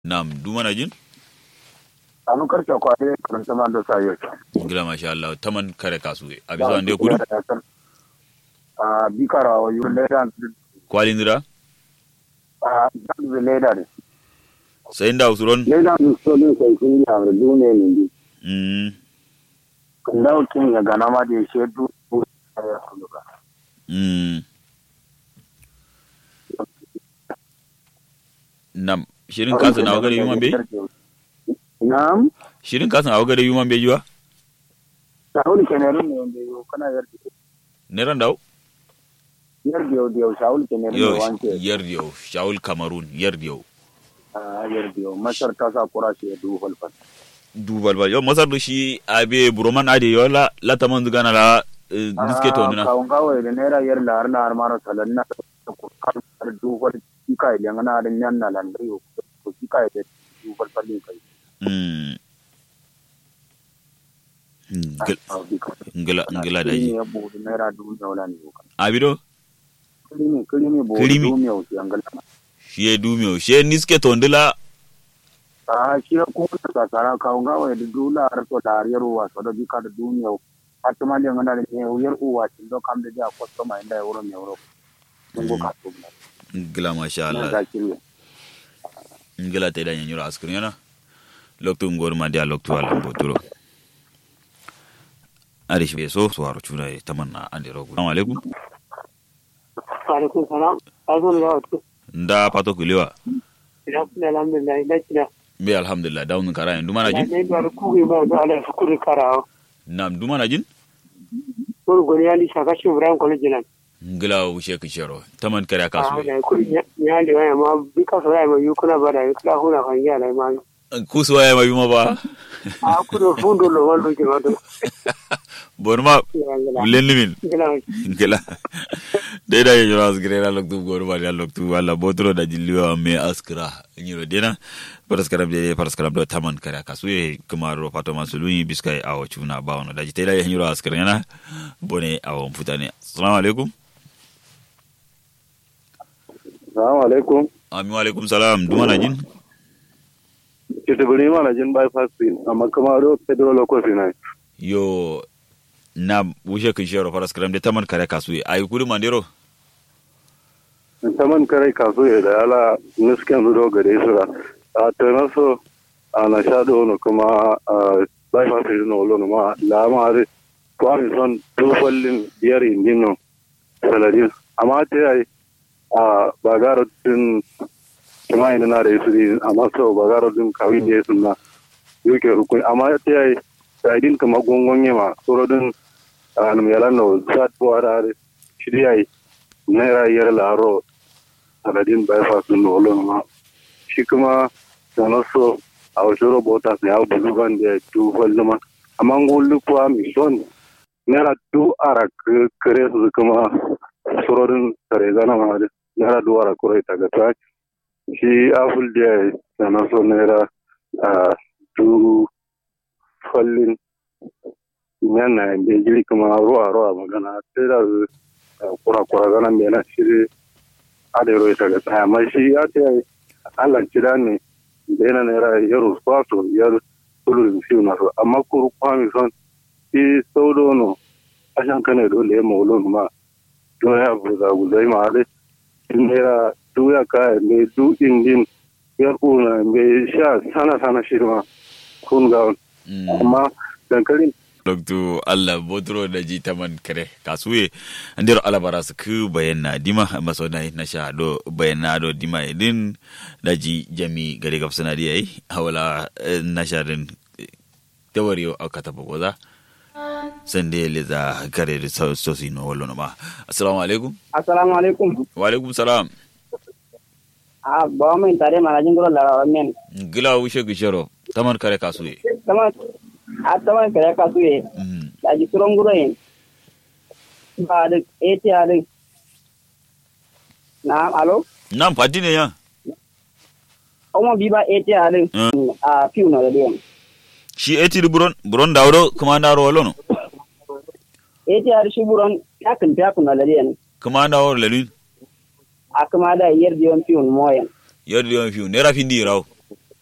Nam, du mana jin? anu karce kwade kan sama da sayo Gila masha Allah, taman kare kasu. Abi so ande kudu? a bikara wa yu leda Kwalin dira? a dan leda ne Sai nda usuron? leda ni so ne sai kun ya da dune ne ni Mm. kan da kin ya gana ma da she du ya kulu ka Mm. Nam, shirin kasan a wagare yuman bai? Na'am, Shirin kasan a wagare yuman bai jiwa? Shahul Kemerun ne wanda yau kana yarda. Neran dawo? Yarda yau da yau Shahul Kemerun ne Yo, wanke. yar yau, Shaul Kamarun, yar yau. Ah, Yarda yau. Masar ta sa kura shi ya duhu falfal. Dubal ba, yau masar da shi abe buroman ade yau la la taman zugana la eh, niske to nuna. Kawun kawai da naira yar da har na har mara salan na da kurkar da duhu fal kika idan ana da yan na landai yau. Ko kika da duhu falfal ne kai. Mm. Ngil- Ah, bika. Ngila, ngila da Kiri ji. ne ya buhu naira duhu ne wala ne yau. Abido? Kiri ne, kiri ne buhu Kirimi. duhu ne yau sai an gala. Shi ya dumiyo, shi ya niske to ndila Ah, shi ya kuma ta tsara kawun kawai da duhu la har to da har yaro wa so da bika da duhu ne yau. Fatima le ngana da ne yar uwa tin do kam da ja kwastoma inda ya wuro ne wuro. Mun go ka to na. ngila masha Na Allah. ga kiri. ngila te da nyanyura askrin yana loktu ngor ma dia loktu ala boturo ari shi so so haro chuna e tamanna ande rogu assalamu alaikum alaikum salam azan ya wato nda pato kulewa ina kuma alhamdulillah ina kina be alhamdulillah dawn kara en dumana na jin ne ba ku ga ba da ala fukuri karawa nam dumana jin ko goni ali shaka shi ibrahim college nan ngila ushe kishero taman kare ah kasu da ku ya le wa ma bi ka so ya ma yu kuna ba da kula huna kan ya lai ma kusu waya ma yuma ba a ku do fundo lo wallo ke wato bonma ya ngala len limin ngala ngila de da nyanyura askrin ala loktu ngor ma dia loktu wala boturo da jilliwa me askra nyiro dena paraskaram de paraskaram do taman kare kasu e kumaro pato masuluni biskai awo chuna bawono da jitela ya nyiro askrin yana bone awo mfutane assalamu alaikum Assalamu alaikum. amin wa alaikum salam dumana jin Kituburi mana jin bypass din amma kuma ro pedro loko finai. yo na wushe kishero paraskaram de taman kare kasu e ayi kudu mandero Taman kare kaso ya da ala nisken rudo gare su ra. A tana so a na sha da wani kuma a bypass din no lo ma la ma re kwami son dufallin biyar indin no saladin amma ta yi a bagaro din kuma ina na da su din amma so bagaro din kawai ne sun na yuke rukun amma ta yi sadin kama gongon yama surodin a numyalan no sat buwa da shirya yi naira yar laro saladin bypass din no lo ma shi kuma sana so a wasu robota ne abu bulugan da dufal zama amma ngulu kuwa mi son naira du ara k- kare su kuma surodin kare zana ma da naira du ara kure ta ga ta shi aful da sana so naira a du fallin yana da jiri kuma ruwa ruwa magana sai da kura kura zana mai na shiri adero ita ga ta amma shi ya ce Allah kira ne da yana naira yaro kwaso yar tulu fiu na so amma kuru kwami son i saudo no ashan kane do le mo lo ma do ya bu da bu dai ma ale naira du ya ka me du indin yar una me sha sana sana shirma kun ga amma dankalin loktu allah botoro da ji taman kare kasuye andir alabara su ku bayanna dima maso na na sha do bayanna do dima idin da ji jami gare gab suna di ai hawala eh, na sha din tawari o kata bogoza sande le za kare da so so si no wallo no ma assalamu alaikum assalamu alaikum wa alaikum salam a ba mai tare manajin gurin larawa men gila wushe gishero taman kare kasuye sama a taman kare ka su ye Mm. da ji turon gurin ba da eti a da na alo nan fadi ne ya ọmọ bíbá eti a da a fiw na da biyan shi eti buron buron dawro kuma ndaro wallo no eti a da shi buron ya kan fiya kun na da biyan kuma ndawro lelin a kuma da yar biyan fiw moyan yadda yawan fiyo naira fin di rawo